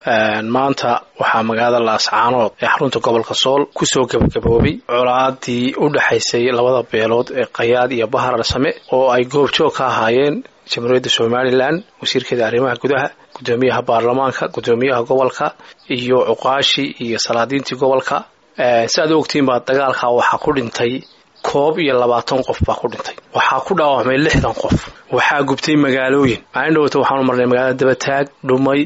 maanta waxaa magaalada laascaanood ee xarunta gobolka sool kusoo gebagaboobay colaadii u dhexaysay labada beelood ee qayaad iyo bahar arsame oo ay goobjoog ka ahaayeen jamhuuriyadda somalilan wasiirkeeda arrimaha gudaha guddoomiyaha baarlamaanka guddoomiyaha gobolka iyo cuqaashii iyo salaadiintii gobolka si aad u ogtiin baa dagaalka waxaa ku dhintay koob iyo labaatan qof baa ku dhintay waxaa ku dhaawacmay lixdan qof waxaa gubtay magaalooyin maalin dhowata waxaanu marnay magaalada dabataag dhumay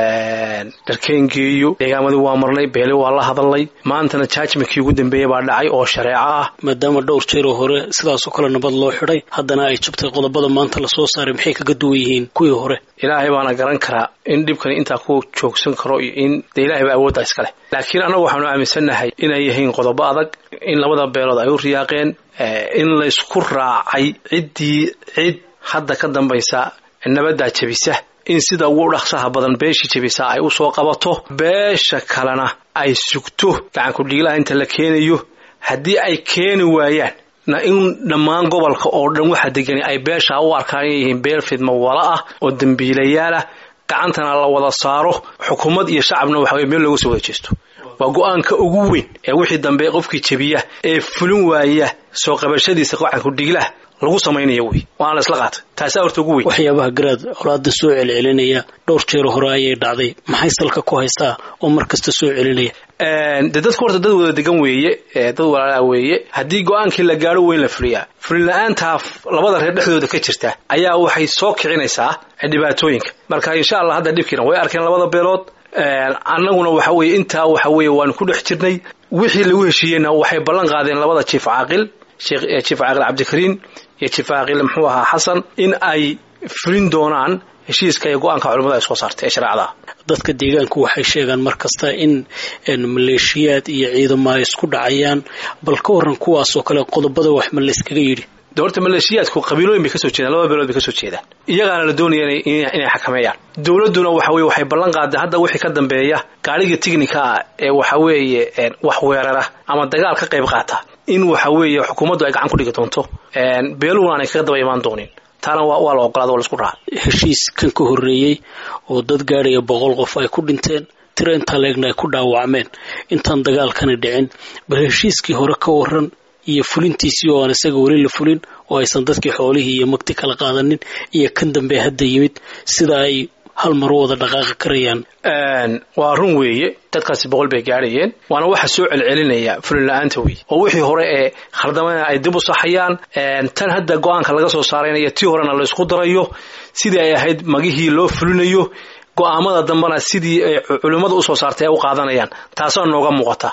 dharkeengeeyo deegaamadii waa marnay beeli waa la hadalnay maantana jaajmankii ugu dambeeyey baa dhacay oo shareeco ah maadaama dhowr jeeroo hore sidaasoo kale nabad loo xidhay haddana ay jabtay qodobada maanta lasoo saaray maxay kaga duwan yihiin kuwii hore ilaahay baana garan karaa in dhibkani intaa ku joogsan karo iyo in dee ilahay baa awoodda iska leh laakiin annagu waxaanu aaminsannahay inay yihiin qodobo adag in labada beelood ay u riyaaqeen in laysku raacay ciddii cid hadda ka dambaysa nabaddaa jebisa in sida ugu dhaqsaha badan beeshii jebisaa ay u soo qabato beesha kalena ay sugto gacankudhiilaha inta la keenayo haddii ay keeni waayaan na in dhammaan gobolka oo dhan waxa degani ay beeshaa u arkaan inay yihiin beel fidmo wala ah oo dembiilayaal ah gacantana la wada saaro xukuumad iyo shacabna waxa weye meel looga soo wada jeesto waa go-aanka ugu weyn ee wixii dambe qofkii jebiya ee fulin waaya soo qabashadiisa gacankudhiilaha lagu samaynayo wey waana la isla qaatay taasaa horta ugu weyn waxyaabaha garaad colaada soo celcelinaya dhowr jeer hore ayay dhacday maxay salka ku haysaa oo mar kasta soo celinaya dee dadku horta dad wada degan weeye dad walaalaa weeye haddii go-aankii la gaadho weyn la fuliyaa fulin la-aantaa labada reer dhexdooda ka jirta ayaa waxay soo kicinaysaa dhibaatooyinka marka insha allah hadda dhibkiina way arkeen labada beelood annaguna waxa weye intaa waxa weeye waanu ku dhex jirnay wixii lagu heshiiyeyna waxay ballan qaadeen labada jiif caaqil jiif caaqil cabdikariin iyo jiif caaqil muxuu ahaa xasan in ay fulin doonaan heshiiska iyo go-aanka culimmada ay soo saartay ee shareecada dadka deegaanku waxay sheegaan mar kasta in maleeshiyaad iyo ciidamo ay isku dhacayaan bal ka waran kuwaasoo kale qodobada wax ma layskaga yidhi de horta maleeshiyaadku qabiilooyin bay kasoo jeedaan labada beelood bay kasoo jeedaan iyagaana la doonaya inay xakameeyaan dowladduna waxa weye waxay ballan qaaday hadda wixii ka dambeeya gaadhiga tignika ah ee waxa weeye wax weerara ama dagaal ka qayb qaata in waxa weeye xukuumaddu ay gacan ku dhigi doonto beeluhuna aanay kaga daba imaan doonin taana waa la ogolaada waa laisku raacay heshiis kan ka horreeyey oo dad gaadhaya boqol qof ay ku dhinteen tiro intaa leegna ay ku dhaawacmeen intaan dagaalkani dhicin bal heshiiskii hore ka waran iyo fulintiisii oo aan isaga weli la fulin oo aysan dadkii xoolihii iyo magti kala qaadanin iyo kan dambe hadda yimid sida ay hal mar u wada dhaqaaqi karayaan waa run weeye dadkaasi boqol bay gaadhayeen waana waxa soo celcelinaya fulin la-aanta wey oo wixii hore ee khaldamana ay dib u saxayaan tan hadda go-aanka laga soo saaraynayo tii horena la isku darayo sidii ay ahayd magihii loo fulinayo go-aamada dambena sidii ay culimmada usoo saartay ay u qaadanayaan taasaa nooga muuqata